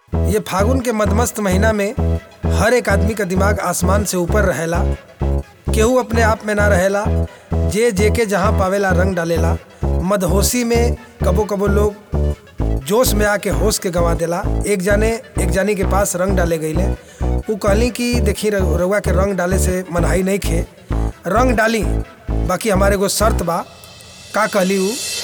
ये फागुन के मदमस्त महीना में हर एक आदमी का दिमाग आसमान से ऊपर रहेला केहू अपने आप में ना रहेला जे जे के जहाँ पावेला रंग डालेला मदहोशी में कबो कबो लोग जोश में आके होश के गंवा देला एक जाने एक जानी के पास रंग डाले गईले उ कहली कि देखी रउ- रउआ के रंग डाले से मनहाई नहीं खे रंग डाली बाकी हमारे एगो शर्त बा का कहली उ